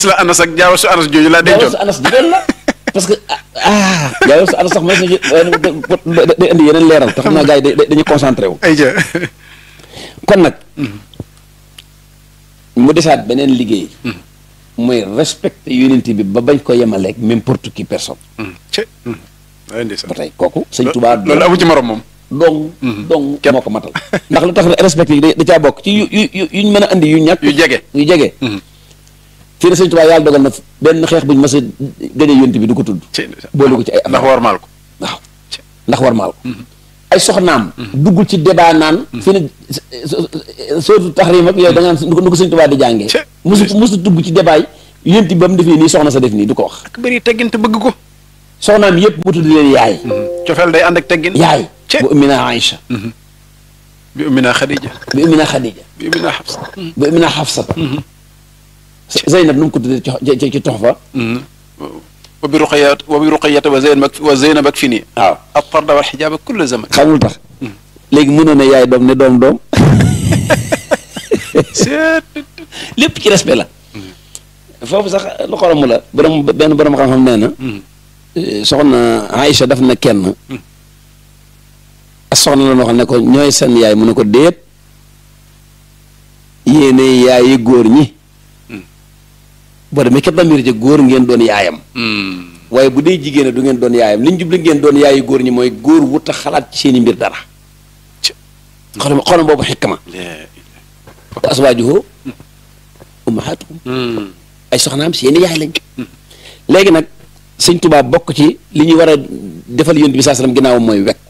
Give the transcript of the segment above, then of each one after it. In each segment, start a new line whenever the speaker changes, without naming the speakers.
la anas ak jaawa su anas jooju laa
jaawal
dencoon
su anas jigéen la parce que ah jaawal su anas sax mas na ci day indi yeneen leeral te xam naa gars yi da- dañuy concentré wu
ay ja
kon nag mu desaat beneen liggéey mooy respecté unité bi ba bañ ko yemaleeg n'importe qui personne
ci ay ndeysaan
ba tey kooku sëñ Tuubaa
loolu amu ci morom moom
dong dong
Képp.
moo ko matal ndax lu tax respecté yi da da caa bokk ci yu yu yu yuñ mën a andi yu ñàkk
yu jege
yu jege fii ne sëñ Tuubaa yàlla dogal na benn xeex buñ mas a gañe yonent bi du ko tudd
ci ndeysaan
boole ko ci ay
ndax warmaal ko
waaw ndax war maal ko ay soxnaam duggul ci débat naan fi ne surtout taxrim ak yooyu da nga naan nu ko nu ko sëñ Tuubaa di jàngee
Cé.
musu musu dugg ci débat yi yonent bi ba mu defee nii soxna sa def nii du ko wax
ak bëri teggin te bëgg ko
soxnaam yëpp mu tudd leen yaay
cofeel day ànd ak teggin
yaay
Cé.
bu ummina Aïcha
bi ummina Xadija
bu ummina Xadija
bi ummina Xafsa
bu ummina Xafsa Zeynab nu mu ko tuddee ci ci ci tox fa
wa bi ruqayat wa bi ruqayata wa zeynab ak wa zeynab ak fi nii
waaw
ak tarda wal xijaaba kulla zaman
xamul tax léegi mënoon ne yaay doom ne doom doom
seet
lépp ci respect la foofu sax lu xoromu la borom benn borom xam-xam nee na eh, soxna Aïcha daf na kenn a soxna la noo xam ne ko ñooy seen yaay mu ne ko déet yéene yaayi góor ñi boo demee kat damir ja góor ngeen doon yaayam waaye bu dee jigéen a du ngeen doon yaayam li ñu jubli ngeen doon yaayi góor ñi mooy góor wut a xalaat ci seen i mbir dara
Ci.
xoolal xoolal boobu xikma wa aswaajuhu ummahatuhum ay soxnaam seeni yaay lañ léegi nag sëñ Tuubaa bokk ci li ñuy war a defal yonent bi saa sallam ginnaaw mooy wekk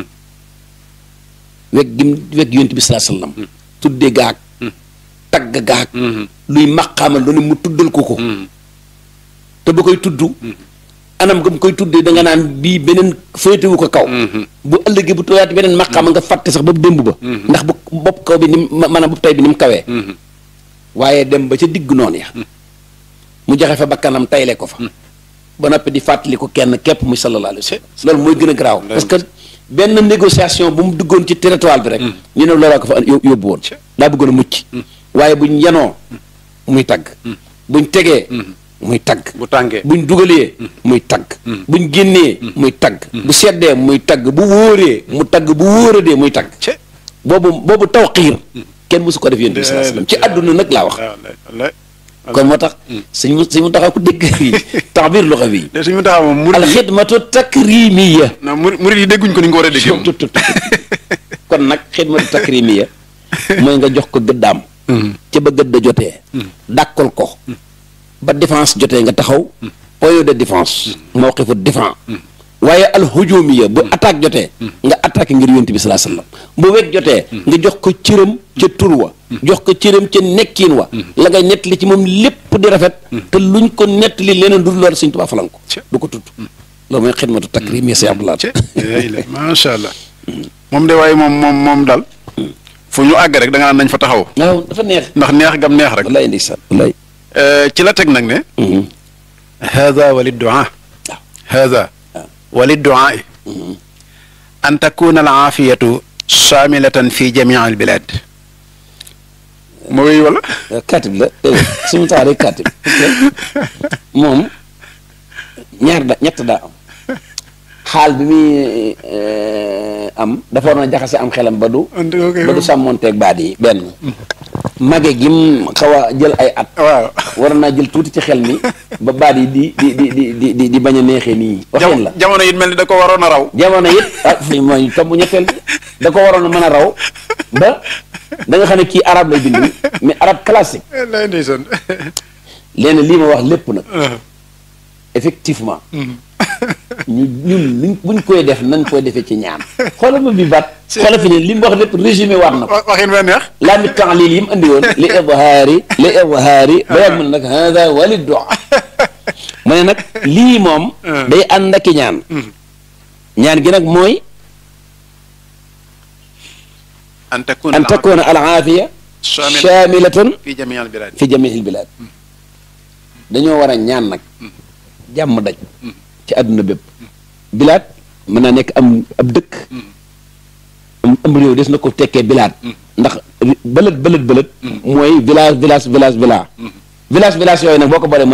wekk gim wekk yonent bi saa sallam tudde gaag tagg gaag luy maqaamal doone mu tuddal ko ko te ba koy tudd anam nga mu koy tuddee da nga naan bii beneen féetewu ko kaw bu ëllëgee bu tooyaat beneen maqaama nga fàtte sax ba démb ba ndax bu bopp kaw bi ni mu maanaam bopp tay bi ni mu kawee waaye dem ba ca digg noonu ya mu joxe fa bakkanam tayle ko fa ba noppi di fàttali ko kenn képp muy sallallahu alayhi wa sallam loolu mooy gën a garaaw parce que benn négociation bu mu duggoon ci territoire bi rek ñu ne loolaa ko fa yó- yóbbu woon daa bëggoon a mucc waaye buñ yanoo muy tagg buñ tegee muy tagg
bu tàngee
buñ dugalee muy tagg buñ génnee muy tagg bu seddee muy tagg bu wóoree mu tagg bu wóoradee muy tagg
ci
boobu boobu tawxiir kenn mësu ko def yéen bi sallallahu alayhi wasallam ci àdduna nag laa wax
wallaay
kon moo tax suñ mu suñ mu taxaw ku dégg fii taxbir luxa bi
de suñu taxaw moom murid yi
alxidmatu takrimiya
non murid murid yi dégguñ ko ni nga ko war a déggee moom
tut tut kon nag xidmatu takrimiya mooy nga jox ko gëddaam ca ba gëdda jotee dàkkal ko ba défense jotee nga taxaw point de défense mawqifu défense waaye alhujumiya bu attaque jotee nga attaqué ngir yonent bi salaa sallam bu wet jotee nga jox ko cëram ca tur wa jox ko cëram ca nekkiin wa la ngay nettali ci moom lépp di rafet te luñ ko nettali leneen du loolu Sëñ Tuubaa falan ko du ko tudd loolu mooy xidmatu takrim ya si Abdoulaye
ci macha allah moom de waaye moom moom moom daal fu ñu àgg rek da nga naan nañ fa taxaw
waaw dafa neex
ndax neex gam neex rek
wallaay ndeysaan wallaay
ci la teg nag ne hada wali duaa hada wali duaa an takuna al aafiyatu saamilatan fi jamii al bilad ma wéy wala
katib la suñu tax rek katib parce que moom ñaar da ñett daa am xaal bi muy am dafa war na jaxase am xelam ba du ba du sàmmoonteeg baat yi benn mage gim xaw a jël ay at
waaw
war naa jël tuuti ci xel mi ba baat yi di di di di di di di bañ a neexee nii waxeen la
jamono it mel ni da ko waroon a raw
jamono it ah fii mooy tomb ñetteel bi da ko waroon a mën a raw ba da nga xam ne kii arabe lay bind mais arabe classique
lay ndeysaan
léegi lii ma wax lépp nag effectivement ñu ñun luñ buñ koy def nañ koy defee ci ñaan xoolal ma bi baat xoolal fi ne li mu wax lépp résumé waat na ko
waxin ba neex
laa mi temps lii yi mu andi woon li ibhaari li ibhaari ba yàgg mu ne nag hada wali dox mu ne nag lii moom day ànd ak i ñaan ñaan gi nag mooy
an takuna
an takuna al aafiya shaamilatan
fi jamii al bilad
fi jamiil bilaad dañoo war a ñaan nag jàmm daj ci àdduna bépp bilaad mën naa nekk am ab dëkk am am réew des na ko tekkee bilaad ndax bëlët bëlët bëlët mooy village village village village village village yooyu nag boo ko boolee